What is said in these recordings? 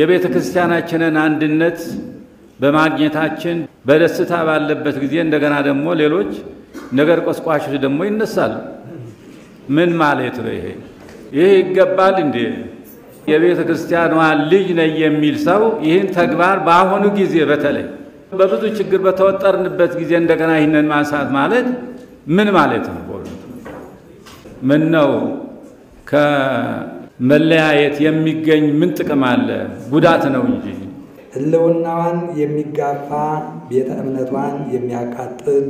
የቤተ ክርስቲያናችንን አንድነት በማግኘታችን በደስታ ባለበት ጊዜ እንደገና ደግሞ ሌሎች ነገር ቆስቋሾች ደግሞ ይነሳሉ። ምን ማለት ነው ይሄ? ይህ ይገባል እንዴ? የቤተ ክርስቲያኗ ልጅ ነኝ የሚል ሰው ይህን ተግባር በአሁኑ ጊዜ በተለይ በብዙ ችግር በተወጠርንበት ጊዜ እንደገና ይህንን ማንሳት ማለት ምን ማለት ነው? ምን ነው ከመለያየት የሚገኝ ምን ጥቅም አለ? ጉዳት ነው እንጂ ሕልውናዋን የሚጋፋ ቤተ እምነቷን የሚያቃጥል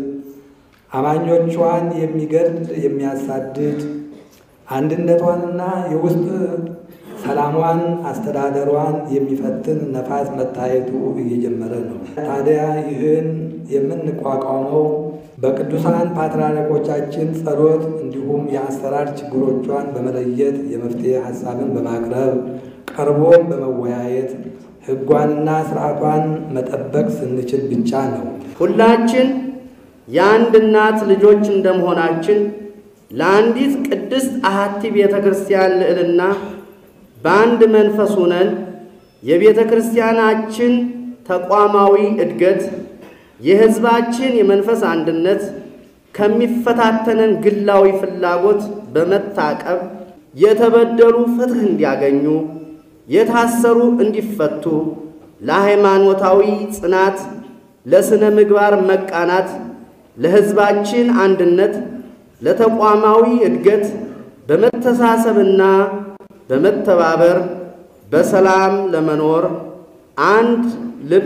አማኞቿን የሚገድል የሚያሳድድ አንድነቷንና የውስጥ ሰላሟን አስተዳደሯን የሚፈትን ነፋስ መታየቱ እየጀመረ ነው። ታዲያ ይህን የምንቋቋመው በቅዱሳን ፓትርያርኮቻችን ጸሎት እንዲሁም የአሰራር ችግሮቿን በመለየት የመፍትሄ ሀሳብን በማቅረብ ቀርቦም በመወያየት ሕጓንና ስርዓቷን መጠበቅ ስንችል ብቻ ነው። ሁላችን የአንድ እናት ልጆች እንደመሆናችን ለአንዲት ቅድስት አሐቲ ቤተ ክርስቲያን ልዕልና በአንድ መንፈስ ሆነን የቤተ ክርስቲያናችን ተቋማዊ እድገት፣ የሕዝባችን የመንፈስ አንድነት ከሚፈታተነን ግላዊ ፍላጎት በመታቀብ የተበደሉ ፍትሕ እንዲያገኙ፣ የታሰሩ እንዲፈቱ፣ ለሃይማኖታዊ ጽናት፣ ለሥነ ምግባር መቃናት፣ ለሕዝባችን አንድነት፣ ለተቋማዊ እድገት በመተሳሰብና በመተባበር በሰላም ለመኖር አንድ ልብ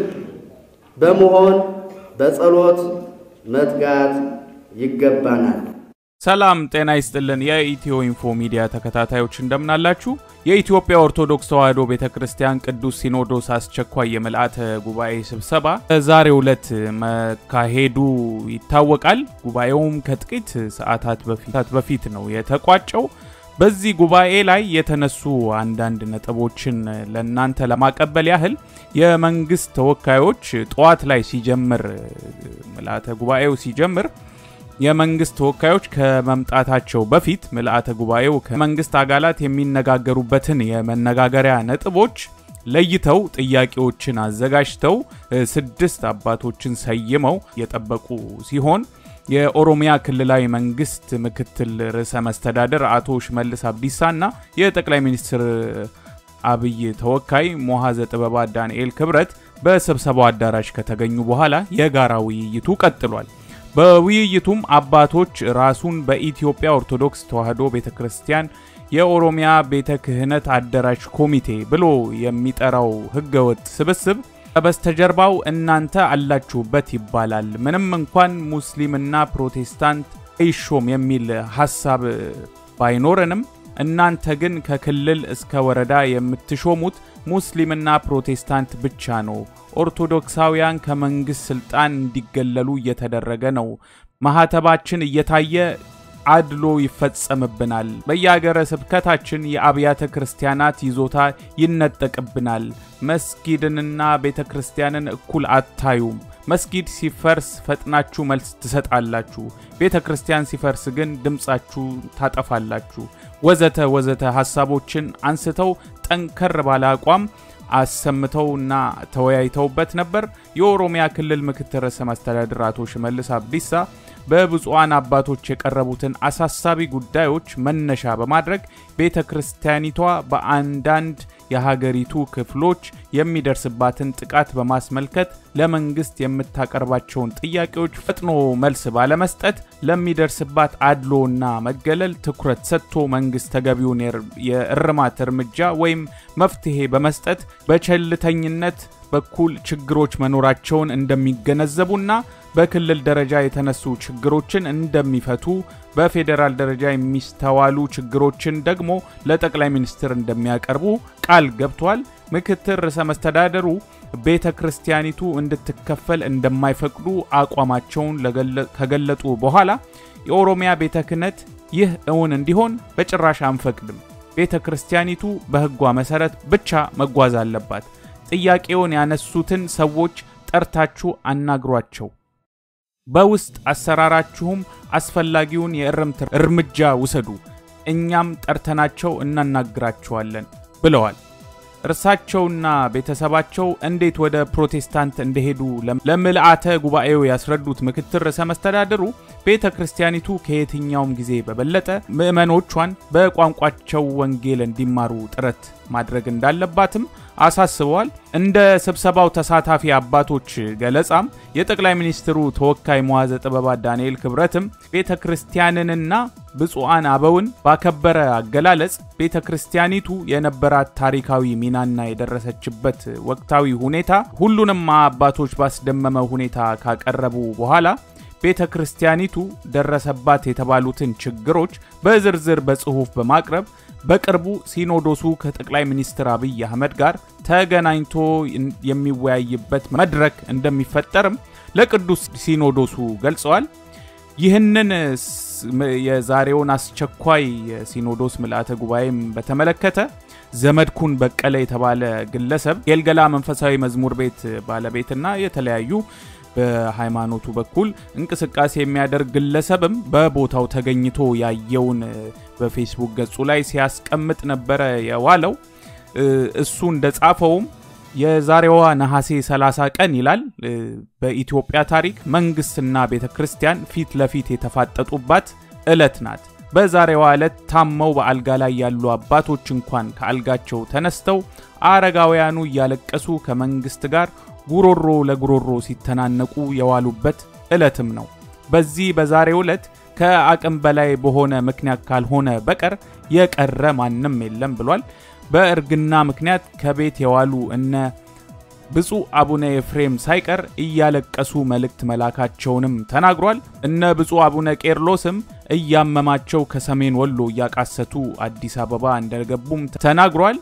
በመሆን በጸሎት መትጋት ይገባናል። ሰላም ጤና ይስጥልን። የኢትዮ ኢንፎ ሚዲያ ተከታታዮች እንደምናላችሁ። የኢትዮጵያ ኦርቶዶክስ ተዋሕዶ ቤተ ክርስቲያን ቅዱስ ሲኖዶስ አስቸኳይ የምልአተ ጉባኤ ስብሰባ በዛሬው ዕለት መካሄዱ ይታወቃል። ጉባኤውም ከጥቂት ሰዓታት በፊት ነው የተቋጨው። በዚህ ጉባኤ ላይ የተነሱ አንዳንድ ነጥቦችን ለእናንተ ለማቀበል ያህል የመንግስት ተወካዮች ጠዋት ላይ ሲጀምር ምልአተ ጉባኤው ሲጀምር የመንግስት ተወካዮች ከመምጣታቸው በፊት ምልአተ ጉባኤው ከመንግስት አካላት የሚነጋገሩበትን የመነጋገሪያ ነጥቦች ለይተው ጥያቄዎችን አዘጋጅተው ስድስት አባቶችን ሰይመው የጠበቁ ሲሆን የኦሮሚያ ክልላዊ መንግስት ምክትል ርዕሰ መስተዳደር አቶ ሽመልስ አብዲሳና የጠቅላይ ሚኒስትር አብይ ተወካይ ሞሐዘ ጥበባት ዳንኤል ክብረት በስብሰባው አዳራሽ ከተገኙ በኋላ የጋራ ውይይቱ ቀጥሏል። በውይይቱም አባቶች ራሱን በኢትዮጵያ ኦርቶዶክስ ተዋሕዶ ቤተ ክርስቲያን የኦሮሚያ ቤተ ክህነት አደራጅ ኮሚቴ ብሎ የሚጠራው ህገወጥ ስብስብ በስተጀርባው እናንተ አላችሁበት ይባላል። ምንም እንኳን ሙስሊምና ፕሮቴስታንት አይሾም የሚል ሀሳብ ባይኖረንም እናንተ ግን ከክልል እስከ ወረዳ የምትሾሙት ሙስሊምና ፕሮቴስታንት ብቻ ነው። ኦርቶዶክሳውያን ከመንግስት ስልጣን እንዲገለሉ እየተደረገ ነው። ማህተባችን እየታየ አድሎ ይፈጸምብናል። በየአገረ ስብከታችን የአብያተ ክርስቲያናት ይዞታ ይነጠቅብናል። መስጊድንና ቤተ ክርስቲያንን እኩል አታዩም። መስጊድ ሲፈርስ ፈጥናችሁ መልስ ትሰጣላችሁ፣ ቤተ ክርስቲያን ሲፈርስ ግን ድምፃችሁ ታጠፋላችሁ፣ ወዘተ ወዘተ ሀሳቦችን አንስተው ጠንከር ባለ አቋም አሰምተውና ተወያይተውበት ነበር። የኦሮሚያ ክልል ምክትል ርዕሰ መስተዳድር አቶ ሽመልስ አብዲሳ በብፁዓን አባቶች የቀረቡትን አሳሳቢ ጉዳዮች መነሻ በማድረግ ቤተ ክርስቲያኒቷ በአንዳንድ የሀገሪቱ ክፍሎች የሚደርስባትን ጥቃት በማስመልከት ለመንግስት የምታቀርባቸውን ጥያቄዎች ፈጥኖ መልስ ባለመስጠት ለሚደርስባት አድሎና መገለል ትኩረት ሰጥቶ መንግስት ተገቢውን የእርማት እርምጃ ወይም መፍትሄ በመስጠት በቸልተኝነት በኩል ችግሮች መኖራቸውን እንደሚገነዘቡና በክልል ደረጃ የተነሱ ችግሮችን እንደሚፈቱ በፌዴራል ደረጃ የሚስተዋሉ ችግሮችን ደግሞ ለጠቅላይ ሚኒስትር እንደሚያቀርቡ ቃል ገብቷል። ምክትል ርዕሰ መስተዳደሩ ቤተ ክርስቲያኒቱ እንድትከፈል እንደማይፈቅዱ አቋማቸውን ከገለጡ በኋላ የኦሮሚያ ቤተ ክህነት ይህ እውን እንዲሆን በጭራሽ አንፈቅድም፣ ቤተ ክርስቲያኒቱ በሕጓ መሰረት ብቻ መጓዝ አለባት፣ ጥያቄውን ያነሱትን ሰዎች ጠርታችሁ አናግሯቸው በውስጥ አሰራራችሁም አስፈላጊውን የእርምት እርምጃ ውሰዱ፣ እኛም ጠርተናቸው እናናግራቸዋለን ብለዋል። እርሳቸውና ቤተሰባቸው እንዴት ወደ ፕሮቴስታንት እንደሄዱ ለምልአተ ጉባኤው ያስረዱት ምክትል ርዕሰ መስተዳድሩ ቤተ ክርስቲያኒቱ ከየትኛውም ጊዜ በበለጠ ምዕመኖቿን በቋንቋቸው ወንጌል እንዲማሩ ጥረት ማድረግ እንዳለባትም አሳስበዋል። እንደ ስብሰባው ተሳታፊ አባቶች ገለጻም የጠቅላይ ሚኒስትሩ ተወካይ መዋዘ ጥበባት ዳንኤል ክብረትም ቤተ ክርስቲያንንና ብፁዓን አበውን ባከበረ አገላለጽ ቤተ ክርስቲያኒቱ የነበራት ታሪካዊ ሚናና የደረሰችበት ወቅታዊ ሁኔታ ሁሉንም አባቶች ባስደመመ ሁኔታ ካቀረቡ በኋላ ቤተ ክርስቲያኒቱ ደረሰባት የተባሉትን ችግሮች በዝርዝር በጽሑፍ በማቅረብ በቅርቡ ሲኖዶሱ ከጠቅላይ ሚኒስትር አብይ አህመድ ጋር ተገናኝቶ የሚወያይበት መድረክ እንደሚፈጠርም ለቅዱስ ሲኖዶሱ ገልጸዋል። ይህንን የዛሬውን አስቸኳይ የሲኖዶስ ምልአተ ጉባኤም በተመለከተ ዘመድኩን በቀለ የተባለ ግለሰብ የልገላ መንፈሳዊ መዝሙር ቤት ባለቤትና የተለያዩ በሃይማኖቱ በኩል እንቅስቃሴ የሚያደርግ ግለሰብም በቦታው ተገኝቶ ያየውን በፌስቡክ ገጹ ላይ ሲያስቀምጥ ነበረ የዋለው። እሱ እንደጻፈውም የዛሬዋ ነሐሴ 30 ቀን ይላል በኢትዮጵያ ታሪክ መንግስትና ቤተ ክርስቲያን ፊት ለፊት የተፋጠጡባት ዕለት ናት። በዛሬዋ ዕለት ታመው በአልጋ ላይ ያሉ አባቶች እንኳን ከአልጋቸው ተነስተው አረጋውያኑ እያለቀሱ ከመንግስት ጋር ጉሮሮ ለጉሮሮ ሲተናነቁ የዋሉበት ዕለትም ነው። በዚህ በዛሬው ዕለት ከአቅም በላይ በሆነ ምክንያት ካልሆነ በቀር የቀረ ማንም የለም ብሏል። በእርግና ምክንያት ከቤት የዋሉ እነ ብፁዕ አቡነ ኤፍሬም ሳይቀር እያለቀሱ መልእክት መላካቸውንም ተናግሯል። እነ ብፁዕ አቡነ ቄርሎስም እያመማቸው ከሰሜን ወሎ እያቃሰቱ አዲስ አበባ እንደገቡም ተናግሯል።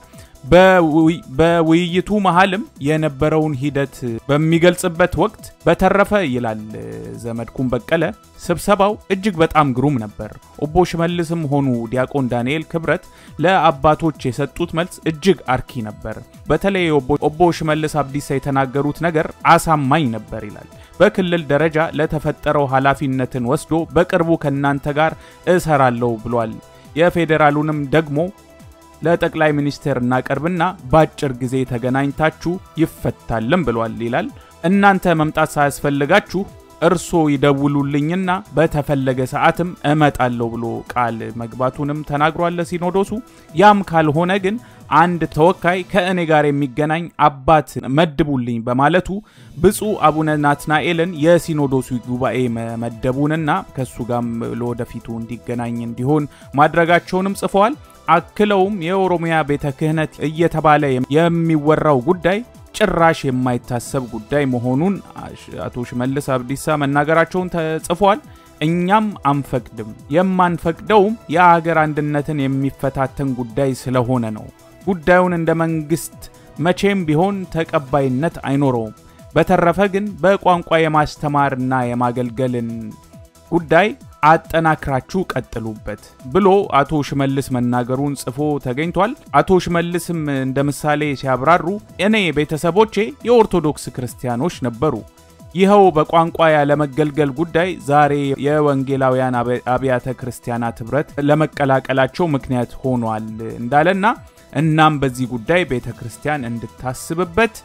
በውይይቱ መሃልም የነበረውን ሂደት በሚገልጽበት ወቅት በተረፈ ይላል ዘመድኩን በቀለ ስብሰባው እጅግ በጣም ግሩም ነበር። ኦቦ ሽመልስም ሆኑ ዲያቆን ዳንኤል ክብረት ለአባቶች የሰጡት መልስ እጅግ አርኪ ነበር። በተለይ ኦቦ ሽመልስ አብዲሳ የተናገሩት ነገር አሳማኝ ነበር ይላል። በክልል ደረጃ ለተፈጠረው ኃላፊነትን ወስዶ በቅርቡ ከእናንተ ጋር እሰራለሁ ብሏል። የፌዴራሉንም ደግሞ ለጠቅላይ ሚኒስቴር እናቀርብና በአጭር ጊዜ ተገናኝታችሁ ይፈታልም ብሏል ይላል። እናንተ መምጣት ሳያስፈልጋችሁ እርሶ ይደውሉልኝና በተፈለገ ሰዓትም እመጣለሁ ብሎ ቃል መግባቱንም ተናግሯል ለሲኖዶሱ። ያም ካልሆነ ግን አንድ ተወካይ ከእኔ ጋር የሚገናኝ አባት መድቡልኝ በማለቱ ብፁዕ አቡነ ናትናኤልን የሲኖዶሱ ጉባኤ መመደቡንና ከእሱ ጋርም ለወደፊቱ እንዲገናኝ እንዲሆን ማድረጋቸውንም ጽፈዋል። አክለውም የኦሮሚያ ቤተ ክህነት እየተባለ የሚወራው ጉዳይ ጭራሽ የማይታሰብ ጉዳይ መሆኑን አቶ ሽመልስ አብዲሳ መናገራቸውን ተጽፏል። እኛም አንፈቅድም። የማንፈቅደውም የአገር አንድነትን የሚፈታተን ጉዳይ ስለሆነ ነው። ጉዳዩን እንደ መንግስት መቼም ቢሆን ተቀባይነት አይኖረውም። በተረፈ ግን በቋንቋ የማስተማርና የማገልገልን ጉዳይ አጠናክራችሁ ቀጥሉበት ብሎ አቶ ሽመልስ መናገሩን ጽፎ ተገኝቷል። አቶ ሽመልስም እንደ ምሳሌ ሲያብራሩ እኔ ቤተሰቦቼ የኦርቶዶክስ ክርስቲያኖች ነበሩ። ይኸው በቋንቋ ያለመገልገል ጉዳይ ዛሬ የወንጌላውያን አብያተ ክርስቲያናት ኅብረት ለመቀላቀላቸው ምክንያት ሆኗል እንዳለና እናም በዚህ ጉዳይ ቤተ ክርስቲያን እንድታስብበት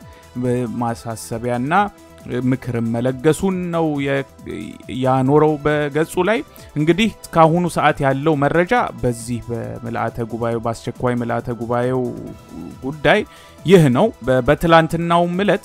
ማሳሰቢያና ምክርም መለገሱን ነው ያኖረው በገጹ ላይ። እንግዲህ እስካሁኑ ሰዓት ያለው መረጃ በዚህ በምልአተ ጉባኤው በአስቸኳይ ምልአተ ጉባኤው ጉዳይ ይህ ነው። በትላንትናውም ዕለት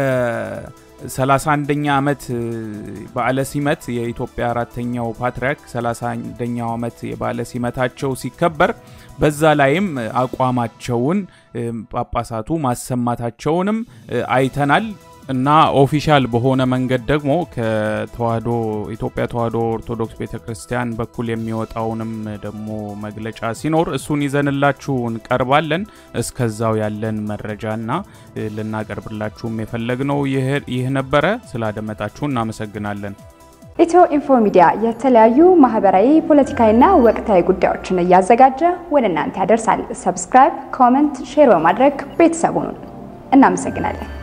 የ31ኛ ዓመት በዓለ ሲመት የኢትዮጵያ አራተኛው ፓትርያርክ 31ኛው ዓመት የበዓለ ሲመታቸው ሲከበር በዛ ላይም አቋማቸውን ጳጳሳቱ ማሰማታቸውንም አይተናል። እና ኦፊሻል በሆነ መንገድ ደግሞ ከተዋህዶ ኢትዮጵያ ተዋህዶ ኦርቶዶክስ ቤተክርስቲያን በኩል የሚወጣውንም ደግሞ መግለጫ ሲኖር እሱን ይዘንላችሁ እንቀርባለን። እስከዛው ያለን መረጃና ልናቀርብላችሁም የፈለግነው ይህ ነበረ። ስላደመጣችሁ እናመሰግናለን። ኢትዮ ኢንፎ ሚዲያ የተለያዩ ማህበራዊ፣ ፖለቲካዊና ወቅታዊ ጉዳዮችን እያዘጋጀ ወደ እናንተ ያደርሳል። ሰብስክራይብ፣ ኮመንት፣ ሼር በማድረግ ቤተሰቡን እናመሰግናለን።